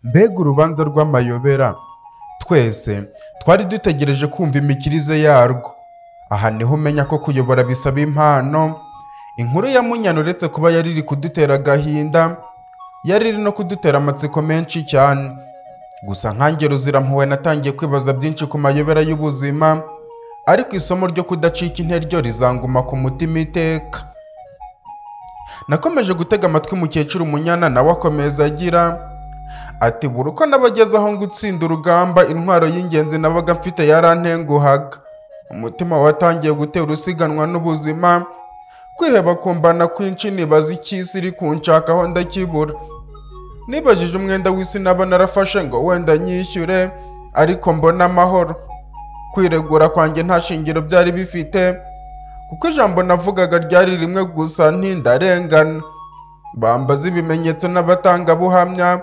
Mbega urubanza rw'amayobera! Twese twari dutegereje kumva imikirize yarwo. Aha niho umenya ko kuyobora bisaba impano. Inkuru ya Munyana uretse kuba yari iri kudutera agahinda, yari iri no kudutera amatsiko menshi cyane. Gusa nkanjye Ruzirampuhwe natangiye kwibaza byinshi ku mayobera y'ubuzima, ariko isomo ryo kudacika interyo rizanguma ku mutima iteka. Nakomeje gutega amatwi mukecuru Munyana nawe akomeza agira ati buri uko nabageze aho gutsinda urugamba intwaro y'ingenzi nabaga mfite yarantenguhaga. Umutima watangiye gutera usiganwa n'ubuzima, kwiheba kumbana kwinshi nibaza icy'isi iri kunshakaho ndakibura. Nibajije umwenda w'isi naba narafashe ngo wenda nyishyure, ariko mbona amahoro. Kwiregura kwanjye nta shingiro byari bifite, kuko ijambo navugaga ryari rimwe gusa ntindarengana. Bambaza ibimenyetso n'abatangabuhamya,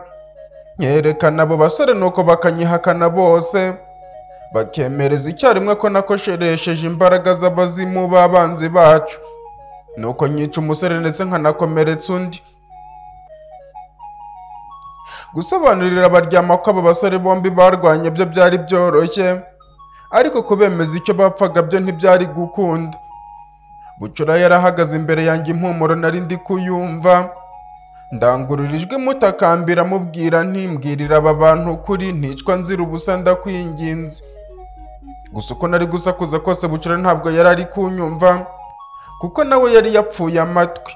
nkerekana abo basore nuko bakanyihakana bose, bakemereza icyarimwe ko nakosheresheje imbaraga z'abazimu b'abanzi bacu. Nuko nyica umusore ndetse nkanakomeretsa undi. Gusobanurira abaryama ko aba basore bombi barwanye byo byari byoroshye, ariko kubemeza icyo bapfaga byo ntibyari gukunda. Bucura yarahagaze imbere yanjye impumuro nari ndi kuyumva, ndangurura ijwi mutakambira mubwira ntimbwirira aba bantu ukuri nticwa nzira ubusa ndakwinginze. Gusa uko nari gusakuza kose Bucura ntabwo yari ari kunyumva, kuko nawe yari yapfuye amatwi.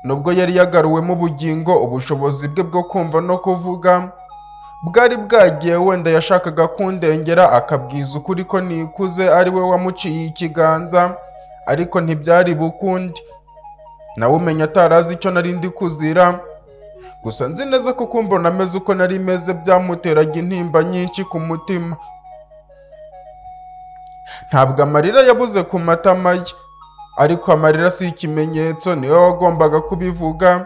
Nubwo yari yagaruwemo ubugingo, ubushobozi bwe bwo kumva no kuvuga bwari bwagiye wenda yashakaga kundengera akabwiza ukuri ko nikuze ari we wamuciye ikiganza, ariko ntibyari bukundi. Nawe umenya atari azi icyo nari ndi kuzira, gusa nzi neza ko kumbona ameze uko nari meze byamuteraga intimba nyinshi ku mutima. Ntabwo amarira yabuze ku matama ye, ariko amarira si ikimenyetso niwe wagombaga kubivuga.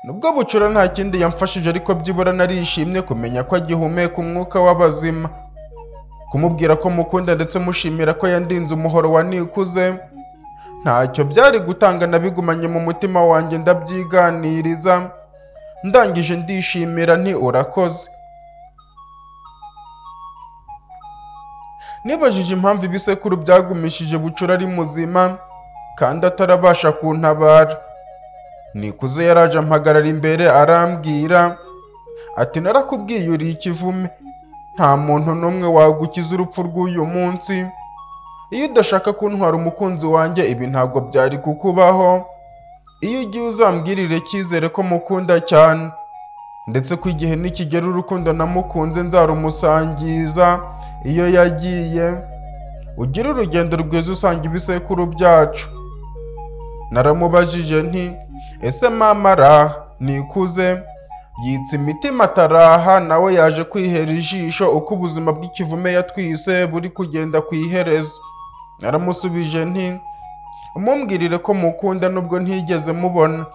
Nubwo bucura nta kindi yamfashije ariko byibura narishimye kumenya ko agihumeka umwuka w'abazima. Kumubwira ko mukunda ndetse mushimira ko yandinze umuhoro wa nikuze, ntacyo byari gutanga nabigumanye mu mutima wanjye ndabyiganiriza, ndangije ndishimira nti urakoze. Nibajije impamvu ibisekuru byagumishije Bucura ari muzima kandi atarabasha kuntabara. Nikuze yaraje ampagarara imbere arambwira ati narakubwiye uri ikivume, nta muntu n'umwe wagukiza urupfu rw'uyu munsi. Iyo udashaka kuntwara umukunzi wanjye ibi ntabwo byari kukubaho. Iyo ugiye uzambwirire cyizere ko mukunda cyane, ndetse ko igihe nikigera urukundo namukunze nzarumusangiza iyo yagiye ugire urugendo rwiza usanga ibisekuru byacu naramubajije nti ese mama araha nikuze yitsa imitima ataraha nawe yaje kwihera ijisho uko ubuzima bw'ikivume yatwise buri kugenda ku iherezo naramusubije nti mumbwirire ko mukunda nubwo ntigeze mubona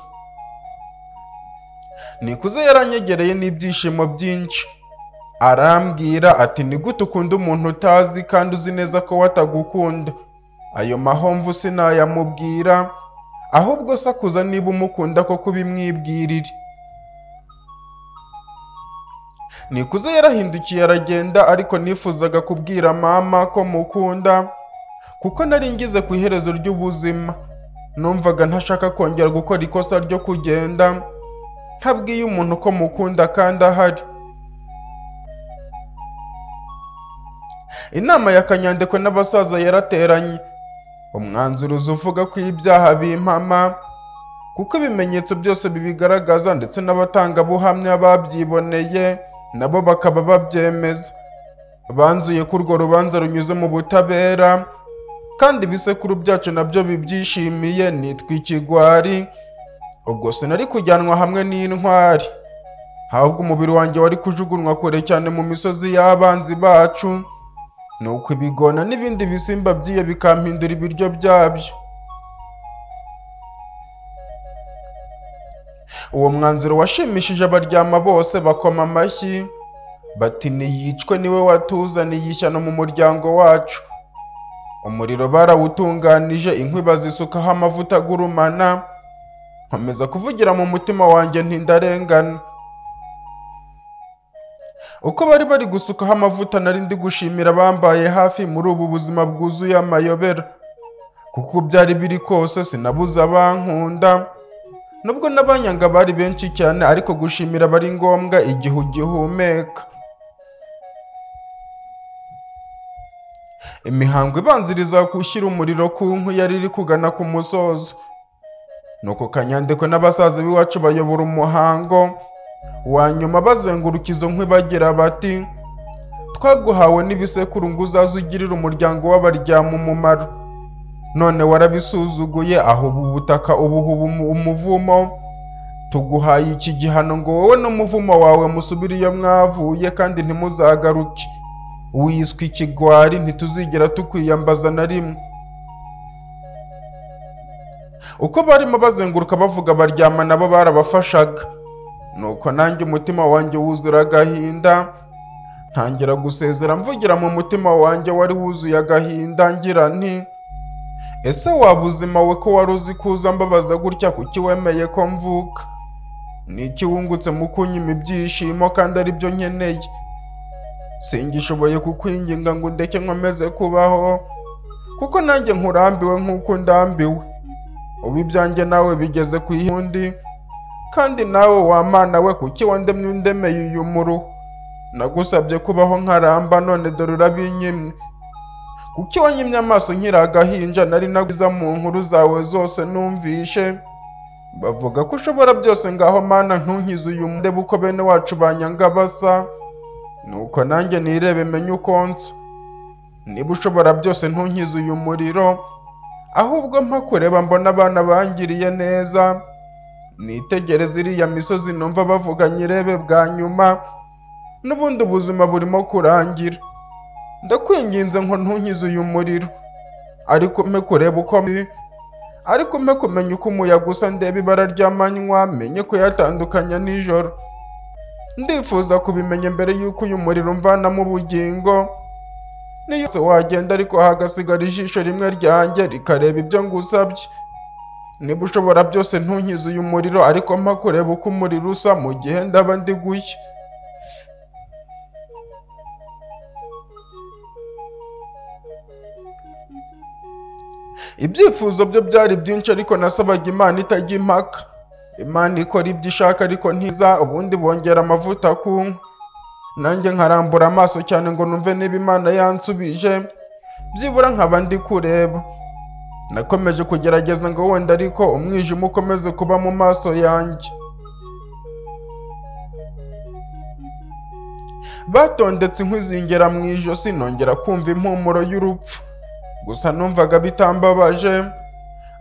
nikuze yaranyegereye n'ibyishimo byinshi arambwira ati ni gute ukunda umuntu utazi kandi uzi neza ko watagukunda ayo mahomvu sinayamubwira ahubwo sakuza niba umukunda ko kubimwibwirire nikuze yarahindukiye aragenda ariko nifuzaga kubwira mama ko mukunda kuko nari ngize ku iherezo ry'ubuzima numvaga ntashaka kongera gukora ikosa ryo kugenda ntabwiye umuntu ko mukunda kandi ahari inama ya kanyandekwe n'abasaza yarateranye umwanzuruzi uvuga ko ibyaha bimpama kuko ibimenyetso byose bibigaragaza ndetse n'abatangabuhamya babyiboneye nabo bakaba babyemeza banzuye ko urwo rubanza runyuze mu butabera kandi ibisekuru byacu nabyo bibyishimiye nitwa ikigwari ubwo sinari kujyanwa hamwe n'intwari ahubwo umubiri wanjye wari kujugunywa kure cyane mu misozi y'abanzi bacu nuko ibigona n'ibindi bisimba by'iyo bikampindura ibiryo byabyo uwo mwanzuro washimishije abaryama bose bakoma amashyi bati niyicwe niwe watuzaniye ishyano mu muryango wacu umuriro barawutunganije inkwi bazisukaho amavuta agurumana nkomeza kuvugira mu mutima wanjye ntindarengana uko bari bari gusukaho amavuta nari ndi gushimira abambaye hafi muri ubu buzima bwuzuye amayobera kuko uko byari biri kose sinabuze abankunda nubwo n'abanyanga bari benshi cyane ariko gushimira aba ari ngombwa igihe ugihumeka imihango ibanziriza gushyira umuriro ku nkwi yari iri kugana ku musozo nuko kanyandekwe n'abasaza b'iwacu bayobora umuhango wa nyuma bazenguruka izo nkwi bagira bati twaguhawe n'ibisekuru ngo uzaze ugirire umuryango w'abaryama umumaro none warabisuzuguye aho ubu butaka ubuhuba umu- umuvumo tuguhaye iki gihano ngo wowe n'umuvumo wawe musubire iyo mwavuye kandi ntimuzagaruke wiswe ikigwari ntituzigera tukwiyambaza na rimwe uko barimo bazenguruka bavuga baryama nabo barabafashaga nuko nanjye umutima wanjye wuzura agahinda ntangira gusezera mvugira mu mutima wanjye wari wuzuye agahinda ngira nti ese waba ubuzima we ko wari uzi kuza mbabaza gutya kuki wemeye ko mvuka ni iki wungutse mu kunyima ibyishimo kandi ari byo nkeneye singishoboye kukwinginga ngo ndeke nkomeze kubaho kuko nanjye nkurambiwe nk'uko ndambiwe ubu ibyanjye nawe bigeze ku yindi kandi nawe wamana we kuki wandemye undemeye uyu muru nagusabye kubaho nkaramba none dore urabinyimye kuki wanyimye amaso nkiri agahinja nari nagwiza mu nkuru zawe zose numvishe bavuga ko ushobora byose ngaho mana ntunkize uyu mudebe uko bene wacu banyanga basa nuko nanjye nirebe menye uko nsa niba ushobora byose ntunkize uyu muriro ahubwo mpa kureba mbona abana bangiriye neza nitegereze iriya misozi numva bavuga nyirebe bwa nyuma n'ubundi ubuzima burimo kurangira ndakwinginze ngo ntunkize uyu muriro ariko mpe kureba uko mbi- ariko mpe kumenya uko umuyaga usa ndeba ibara ry'amanywa menye kuyatandukanya nijoro ndifuza kubimenya mbere y'uko uyu muriro umvanamo ubugingo niyo yose wagenda ariko hagasigara ijisho rimwe ryanjye rikareba ibyo ngusabye niba ushobora byose ntunkize uyu muriro ariko mpa kureba uko umuriro usa mu gihe ndaba ndi gushya ibyifuzo byo byari byinshi ariko nasabaga imana itajya impaka imana ikora ibyo ishaka ariko ntiza ubundi bongera amavuta ku nkwi nanjye nkarambura amaso cyane ngo numve niba imana yansubije byibura nkaba ndi kureba nakomeje kugerageza ngo wenda ariko umwijima ukomeze kuba mu maso yanjye batondetse inkwi zingera mu ijosi nongera kumva impumuro y'urupfu gusa numvaga bitambabaje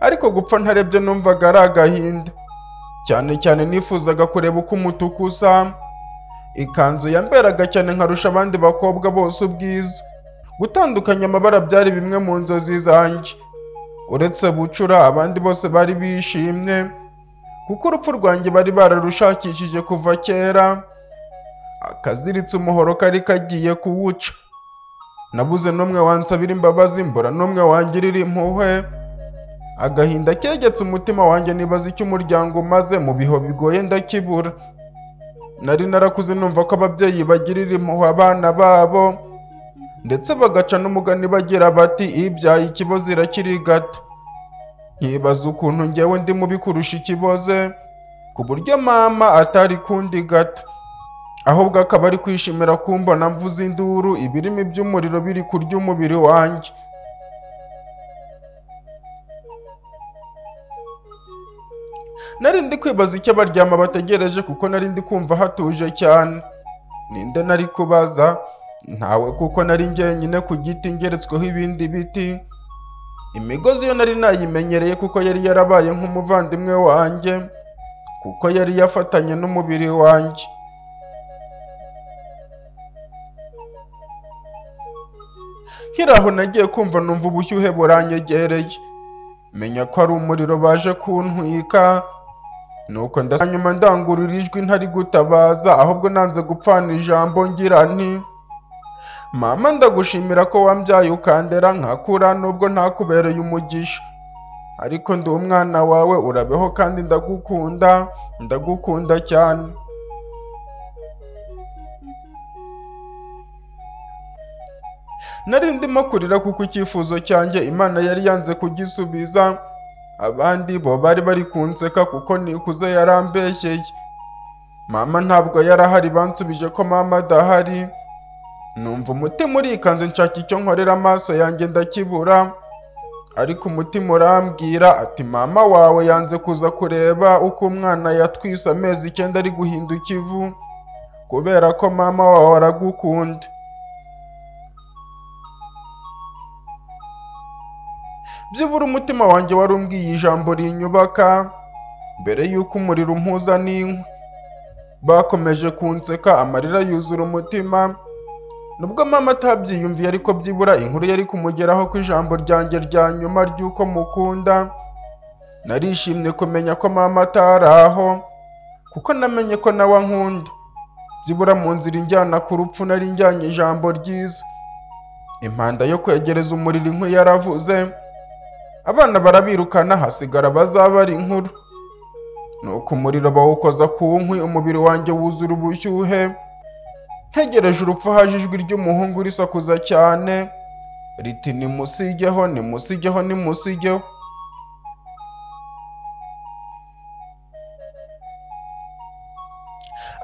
ariko gupfa ntarebye numvaga ari agahinda cyane cyane nifuzaga kureba uko umutuku usa ikanzu yamberaga cyane nkarusha abandi bakobwa bose ubwiza gutandukanya amabara byari bimwe mu nzozi zanjye uretse bucura abandi bose bari bishimye kuko urupfu rwanjye bari bararushakishije kuva kera akaziritse umuhoro kari kagiye kuwuca nabuze n'umwe wansabira imbabazi mbura n'umwe wangirira impuhwe agahinda kegetse umutima wanjye nibaza icyo umuryango umaze mu biho bigoye ndakibura nari narakuze numva ko ababyeyi bagirira impuhwe abana babo ndetse bagaca n'umugani bagira bati ibyaye ikibozi irakirigata nkibaza ukuntu ngewe ndi mubi kurusha ikiboze ku buryo mama atari kundi gata ahubwo akaba ari kwishimira kumbona mvuze induru ibirimi by'umuriro biri kurya umubiri wanjye nari ndi kwibaza icyo abaryama bategereje kuko nari ndi kumva hatuje cyane ninde nari kubaza ntawe kuko nari njyenyine ku giti ngeretsweho ibindi biti imigozi yo nari nayimenyereye kuko yari yarabaye nk'umuvandimwe wanjye kuko yari yafatanye n'umubiri wanjye nkiri aho nagiye kumva numva ubushyuhe buranyegereye menya ko ari umuriro baje kuntwika nuko ndasa nyuma ndangurura ijwi ntari gutabaza ahubwo nanze gupfana ijambo ngira nti mama ndagushimira ko wambyaye ukandera nkakura nubwo ntakubereye umugisha ariko ndi umwana wawe urabeho kandi ndagukunda ndagukunda cyane nari ndimo kurira kuko icyifuzo cyanjye imana yari yanze kugisubiza abandi bo bari bari kunseka kuko nikuze yarambeshyeye mama ntabwo yarahari bansubije ko mama adahari numva umutima urikanze nshaka icyo nkorera amaso yanjye ndakibura ariko umutima urambwira ati mama wawe yanze kuza kureba uko umwana yatwise amezi icyenda ari guhinda ikivu kubera ko mama wawe aragukunda byibura umutima wanjye wari umbwiye ijambo rinyubaka mbere y'uko umuriro umpuza n'inkwi bakomeje kunseka amarira yuzura umutima nubwo mama atabyiyumviye ariko byibura inkuru yari kumugeraho ko ijambo ryanjye rya nyuma ry'uko mukunda narishimye kumenya ko mama atari aho kuko namenye ko nawe ankunda byibura mu nzira injyana ku rupfu nari njyanye ijambo ryiza impanda yo kwegereza umuriro inkwi yaravuze abana barabirukana hasigara abazaba ari inkuru nuko umuriro bawukoza ku nkwi umubiri wanjye wuzura ubushyuhe ntegereje urupfu haje ijwi ry'umuhungu risakuza cyane riti nimusigeho nimusigeho nimusigeho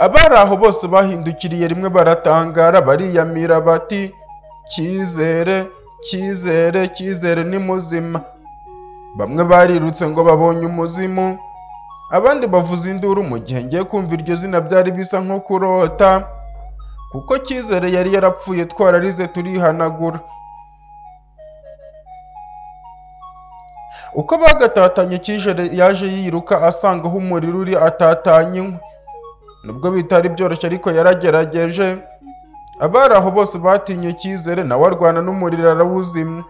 abari aho bose bahindukiriye rimwe baratangara bariyamira bati cyizere cyizere cyizere ni muzima bamwe barirutse ngo babonye umuzimu abandi bavuza induru mu gihe ngiye kumva iryo zina byari bisa nko kurota kuko cyizere yari yarapfuye twararize turihanagura uko bagatatanye cyijere yaje yiruka asanga aho umuriro uri atatanye inkwi nubwo bitari byoroshye ariko yaragerageje abari aho bose batinye cyizere nawe arwana n'umuriro arawuzimya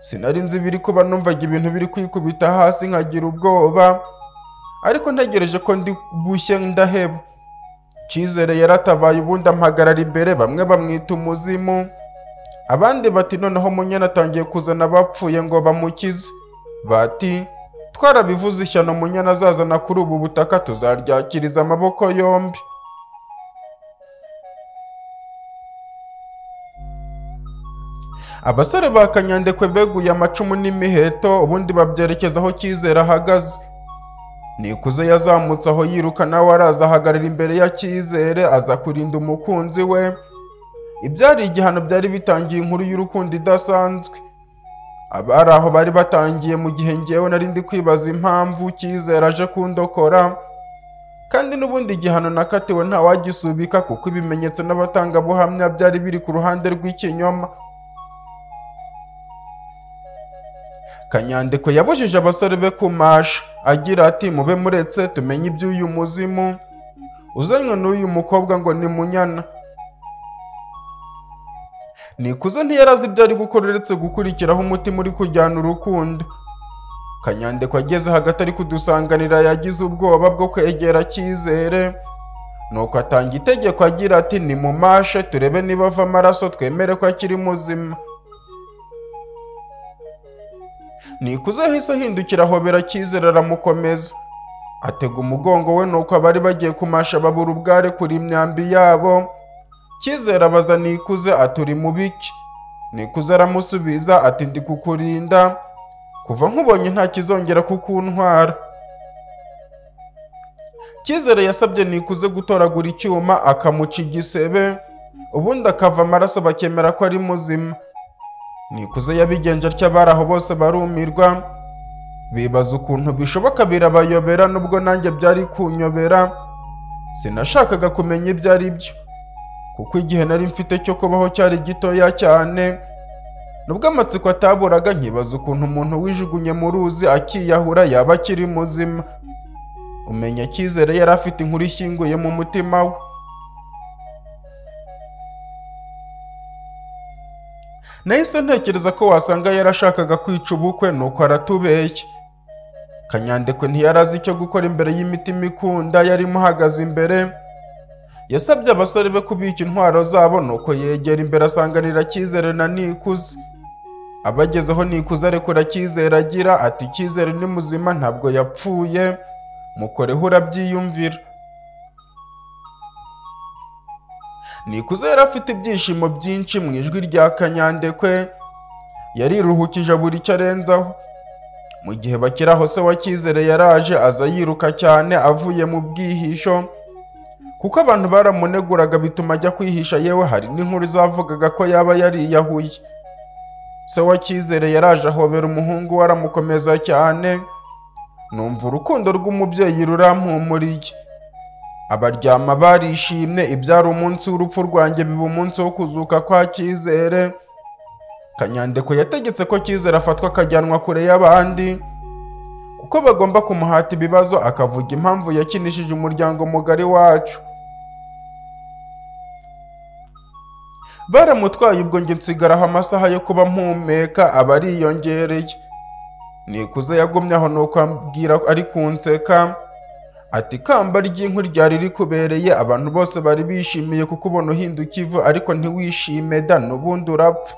sinari nzi ibiri kuba numvaga ibintu biri kwikubita hasi nkagira ubwoba ariko ntegereje ko ndi bushye ndaheba cyizere yaratabaye ubundi ampagarara imbere bamwe bamwita umuzimu abandi bati noneho munyana atangiye kuzana abapfuye ngo bamukize bati twarabivuze ishyano munyana azazana kuri ubu butaka tuzaryakiriza amaboko yombi abasore ba kanyandekwe beguye amacumu n'imiheto ubundi babyerekeza aho cyizere ahagaze nikuze yazamutse aho yiruka nawe araza ahagarara imbere ya cyizere aza kurinda umukunzi we ibyari igihano byari bitangiye inkuru y'urukundo idasanzwe abari aho bari batangiye mu gihe ngewe nari ndi kwibaza impamvu cyizere aje kundokora kandi n'ubundi igihano nakatiwe ntawagisubika kuko ibimenyetso n'abatangabuhamya byari biri ku ruhande rw'ikinyoma kanyandiko yabujije abasore be kumasha agira ati mube muretse tumenye iby'uyu muzimu uzanywe n'uyu mukobwa ngo ni munyana nikuze ntiyarazi ibyo ari gukora uretse gukurikiraho umutima uri kujyana urukundo kanyandiko ageze hagati ari kudusanganira yagize ubwoba bwo kwegera cyizere nuko atanga itegeko agira ati nimumashe turebe niba ava amaraso twemere ko akiri muzima nikuze ahise ahindukira ahobera cyizere aramukomeza atega umugongo we nuko abari bagiye kumasha babura ubware kuri imyambi yabo cyizere abaza nikuze aturi mu biki nikuze aramusubiza ati ndi kukurinda kuva nkubonye nta kizongera kukuntwara cyizere yasabye nikuze gutoragura icyuma akamuca igisebe ubundi akava amaraso bakemera ko ari muzima nikuze yabigenje atya abari aho bose barumirwa bibaza ukuntu bishoboka birabayobera nubwo nanjye byari kunyobera sinashakaga kumenya ibyo ari byo kuko igihe nari mfite cyo kubaho cyari gitoya cyane nubwo amatsiko ataburaga nkibaza ukuntu umuntu wijugunye mu ruzi akiyahura yaba akiri muzima umenya cyizere yari afite inkuru ishyinguye mu mutima we nahise ntekereza ko wasanga yarashakaga kwica ubukwe nuko aratubeshya kanyandekwe ntiyarazi icyo gukora imbere y'imitima ikunda yari imuhagaze imbere yasabye abasore be kubika intwaro zabo nuko yegera imbere asanganira cyizere na nikuze abagezeho nikuze arekura cyizere agira ati cyizere ni muzima ntabwo yapfuye mukoreho urabyiyumvira nikuze yari afite ibyishimo byinshi mu ijwi rya kanyandekwe yariruhukije buri cyo arenzaho mu gihe bakiri aho se wa cyizere yaraje aza yiruka cyane avuye mu bwihisho kuko abantu baramuneguraga bituma ajya kwihisha yewe hari n'inkuru zavugaga ko yaba yariyahuye se wa cyizere yaraje ahobera umuhungu we aramukomeza cyane numva urukundo rw'umubyeyi rurampumuriye abaryama barishimye ibyari umunsi w'urupfu rwanjye biba umunsi wo kuzuka kwa cyizere kanyandeko yategetse ko cyizere afatwa akajyanwa kure y'abandi kuko bagomba kumuhata ibibazo akavuga impamvu yakinishije umuryango mugari wacu baramutwaye ubwo njye nsigaraho amasaha yo kuba mpumeka aba ariyongereye nikuze yagumye aho nuko ambwira ari kunseka ati ikamba ry'inku ryari rikubereye abantu bose bari bishimiye kukubona uhinduka ivu ariko ntiwishime da n'ubundi urapfa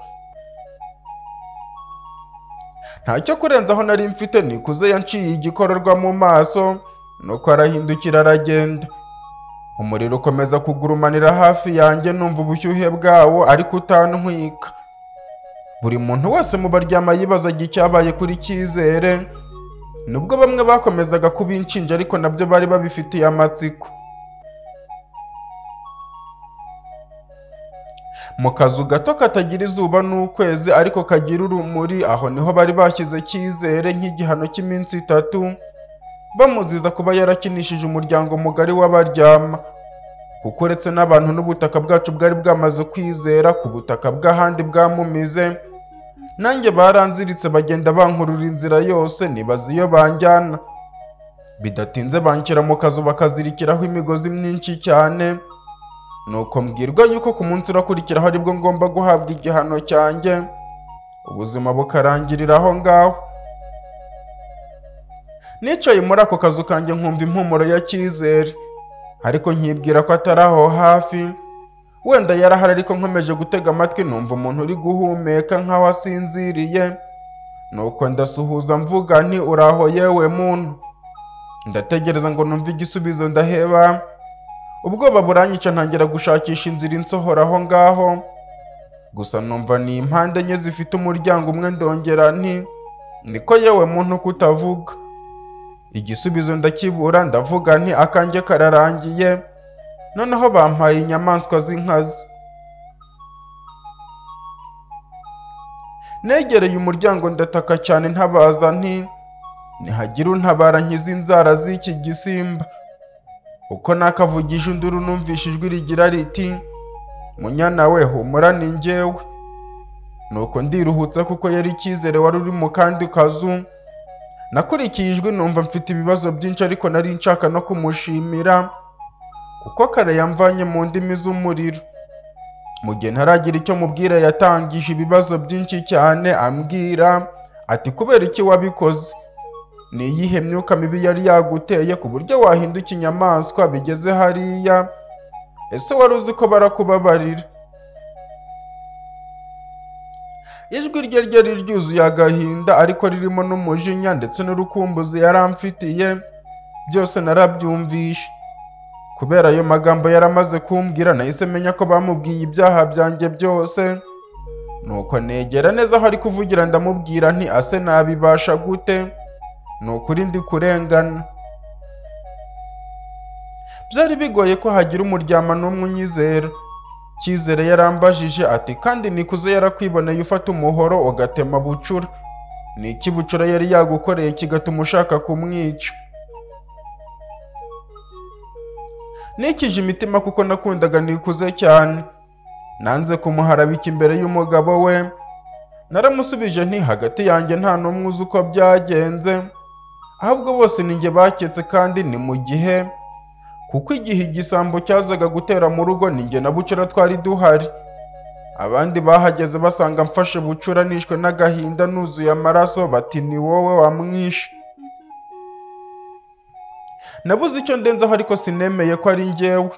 ntacyo kurenzaho nari mfite nikuze yanciye igikororwa mu maso nuko arahindukira aragenda umuriro ukomeza kugurumanira hafi yanjye numva ubushyuhe bwawo ariko utantwika buri muntu wese mu baryama yibazaga icyabaye kuri cyizere nubwo bamwe bakomezaga kubinshinja ariko nabyo bari babifitiye amatsiko mu kazu gato katagira izuba n'ukwezi ariko kagira urumuri aho niho bari bashyize cyizere nk'igihano cy'iminsi itatu bamuziza kuba yarakinishije umuryango mugari w'abaryama kuko uretse n'abantu n'ubutaka bwacu bwari bwamaze kwizera ku butaka bw'ahandi bwamumize nanjye baranziritse bagenda bankurura inzira yose nibaza iyo banjyana bidatinze banshyira mu kazu bakazirikiraho imigozi myinshi cyane nuko mbwirwa yuko ku munsi urakurikiraho aribwo ngomba guhabwa igihano cyanjye ubuzima bukarangirira aho ngaho nicaye muri ako kazu kanjye nkumva impumuro ya cyizere ariko nkibwira ko atari aho hafi wenda yarahari ariko nkomeje gutega amatwi numva umuntu uri guhumeka nk'aho asinziriye nuko ndasuhuza mvuga nti uraho yewe muntu ndategereza ngo numve igisubizo ndaheba ubwoba buranyica ntangira gushakisha inzira insohora aho ngaho gusa numva ni impande enye zifite umuryango umwe ndongera nti niko yewe muntu kutavuga igisubizo ndakibura ndavuga nti akanjye kararangiye noneho bampaye inyamaswa z'inkazi negereye umuryango ndataka cyane ntabaza nti ntihagira untabara nkizi inzara z'iki gisimba uko nakavugije induru numvishe ijwi rigira riti munyana we humura ni njyewe nuko ndiruhutsa kuko yari icyizere wari uri mu kandi kazu nakurikiye ijwi numva mfite ibibazo byinshi ariko nari nshaka no kumushimira kuko kare yamvanye mu ndimi z'umuriro mu gihe ntaragira icyo mubwira yatangije ibibazo byinshi cyane ambwira ati kubera iki wabikoze ni iyihe myuka mibi yari yaguteye ku buryo wahinduka inyamaswa bigeze hariya ese wari uzi ko barakubabarira ijwi rye ryari ryuzuye agahinda ariko ririmo n'umujinya ndetse n'urukumbuzi yaramfitiye byose narabyumvishe kubera ayo magambo yaramaze kumbwira nahise menya ko bamubwiye ibyaha byanjye byose nuko negera neza aho ari kuvugira ndamubwira nti ase nabibasha gute ni ukuri ndi kurengana byari bigoye ko hagira umuryama n'umwe unyizera cyizere yarambajije ati kandi nikuze yarakwiboneye ufata umuhoro ugatema bucura ni iki bucura yari yagukoreye kigatuma ushaka kumwica nikije imitima kuko nakundaga nikuze cyane nanze kumuharabika imbere y'umugabo we naramusubije nti hagati yanjye nta n'umwe uzi uko byagenze ahubwo bose ni njye baketse kandi ni mu gihe kuko igihe igisambo cyazaga gutera mu rugo ni njye na bucura twari duhari abandi bahageze basanga mfashe bucura nishwe n'agahinda nuzuye amaraso bati ni wowe wamwishe nabuze icyo ndenzaho ariko sinemeye ko ari njyewe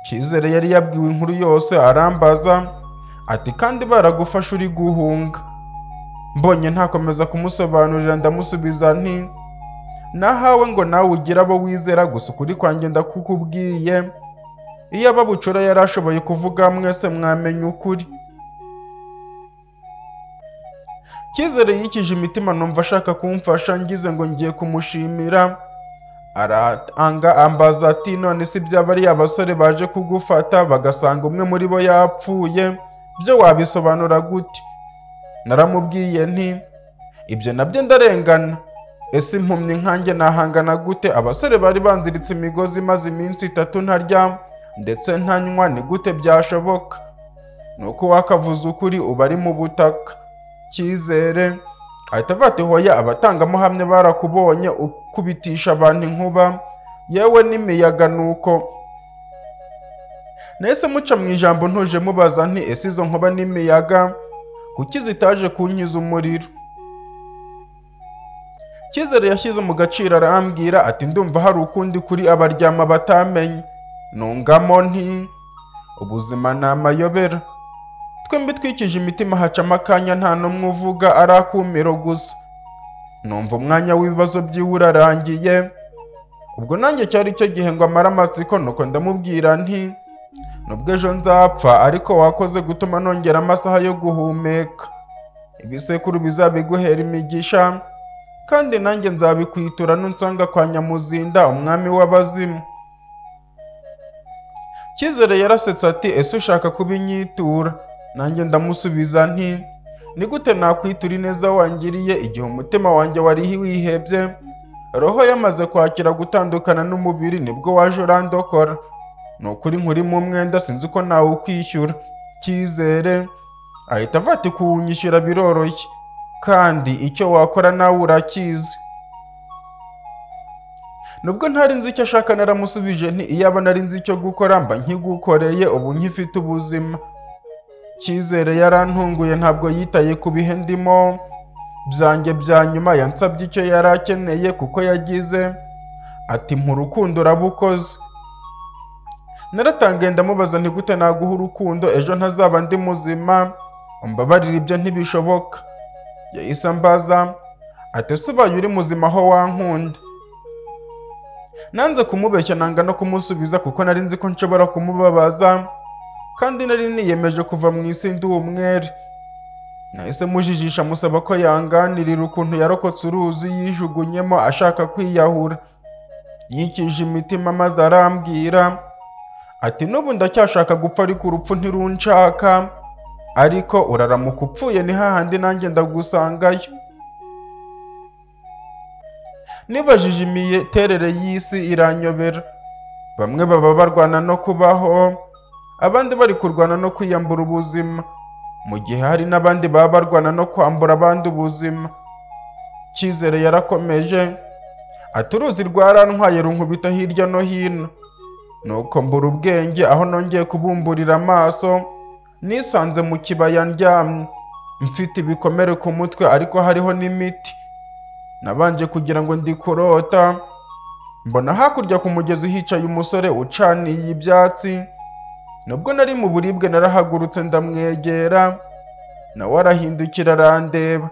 cyizere yari yabwiwe inkuru yose arambaza ati kandi baragufashe uri guhunga mbonye ntakomeza kumusobanurira ndamusubiza nti nahawe ngo nawe ugire abo wizera gusa ukuri kwanjye ndakukubwiye iyo ababucura yari ashoboye kuvuga mwese mwamenya ukuri cyizere yikije imitima numva ashaka kumfasha ngize ngo ngiye kumushimira aratanga ambaza ati none si byaba ari abasore baje kugufata bagasanga umwe muri bo yapfuye byo wabisobanura gute naramubwiye nti ibyo nabyo ndarengana ese impumyi nkanjye nahangana gute abasore bari banziritse imigozi maze iminsi itatu ntarya ndetse ntanywa ni gute byashoboka ni uko wakavuze ukuri uba ari mu butaka cyizere ahita avata ihoya abatangamuhamya barakubonye ukubitisha abantu inkuba yewe n'imiyaga ni uko nahise muca mu ijambo ntuje mubaza nti ese izo nkuba n'imiyaga kuki zitaje kunkiza umuriro cyizere yashyize mu gaciro arambwira ati ndumva hari ukundi kuri abaryama batamenye nungamo nti ubuzima ni amayobera twembi twikije imitima hacamo akanya nta n'umwe uvuga ari akumiro gusa numva umwanya w'ibibazo byiwe urarangiye ubwo nanjye cyari cyo gihe ngo amare amatsiko nuko ndamubwira nti nubwo ejo nzapfa ariko wakoze gutuma nongera amasaha yo guhumeka ibisekuru bizabiguhera imigisha kandi nanjye nzabikwitura nunsanga kwa nyamuzinda umwami w'abazimu cyizere yarasetse ati ese ushaka kubinyitura nanjye ndamusubiza nti ni gute nakwitura ineza wangiriye igihe umutima wanjye wari wihebye roho yamaze kwakira gutandukana n'umubiri nibwo waje urandokora ni ukuri nkuri mu mwenda sinzi uko nawukwishyura cyizere ahita avati kuwunyishyura biroroshye kandi icyo wakora nawe urakizi nubwo ntari nzi icyo ashaka naramusubije nti iyaba nari nzi icyo gukora mba nkigukoreye ubu nkifite ubuzima cyizere yarantunguye ntabwo yitaye ku bihe ndimo byanjye bya nyuma yansabye icyo yari akeneye kuko yagize ati urukundo urabukoze naratangaye ndamubaza nti gute naguha urukundo ejo ntazaba ndi muzima umbabarira ibyo ntibishoboka yahise ambaza ati ese ubaye uri muzima aho wankunda nanze kumubeshya nanga no kumusubiza kuko nari nzi ko nshobora kumubabaza kandi nari niyemeje kuva mu isi ndi umwere nahise mujijisha musaba ko yanganirira ukuntu yarokotse uruzi yijugunyemo ashaka kwiyahura yikije imitima maze arambwira ati n'ubu ndacyashaka gupfa ariko urupfu ntirunshaka ariko uraramuka upfuye ni hahandi nanjye ndagusangayo nibajije imiterere y'isi iranyobera bamwe baba barwana no kubaho abandi bari kurwana no kwiyambura ubuzima mu gihe hari n'abandi baba barwana no kwambura abandi ubuzima cyizere yarakomeje ati uruzi rwarantwaye runkubita hirya no hino nuko mbura ubwenge aho nongeye kubumburira amaso nisanze mu kibaya ndyamye mfite ibikomere ku mutwe ariko hariho n'imiti nabanje kugira ngo ndi kurota mbona hakurya ku mugezi hicaye umusore ucaniye ibyatsi nubwo nari mu buribwe narahagurutse ndamwegera nawe arahindukira arandeba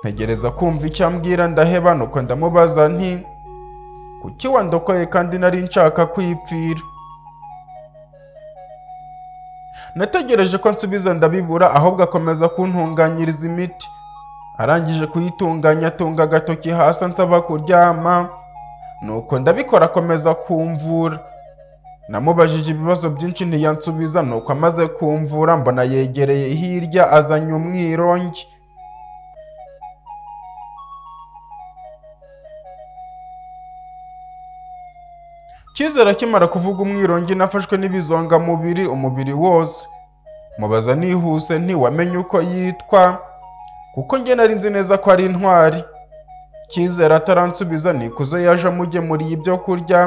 ntegereza kumva icyo ambwira ndaheba nuko ndamubaza nti kuki wandokoye kandi nari nshaka kwipfira nategereje ko nsubiza ndabibura ahubwo akomeza kuntunganyiriza imiti arangije kuyitunganya atunga agatoki hasi ansaba kuryama nuko ndabikora akomeza kumvura namubajije ibibazo byinshi ntiyansubiza nuko amaze kumvura mbona yegereye hirya azanye umwirongi cyizere akimara kuvuga umwirongi nafashwe n'ibizongamubiri umubiri wose mubaza nihuse ntiwamenye uko yitwa kuko njye nari nzi neza ko ari intwari cyizere ataransubiza nikuze yaje amugemuriye ibyo kurya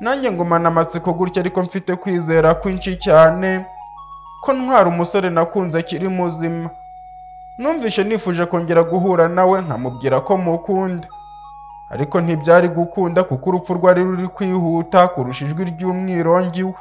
nanjye ngumana amatsiko gutya ariko mfite kwizera kwinshi cyane ko ntwara umusore nakunze akiri muzima numvishe nifuje kongera guhura nawe nkamubwira ko mukunda ariko ntibyari gukunda kuko urupfu rwari ruri kwihuta kurusha ijwi ry'umwirongi we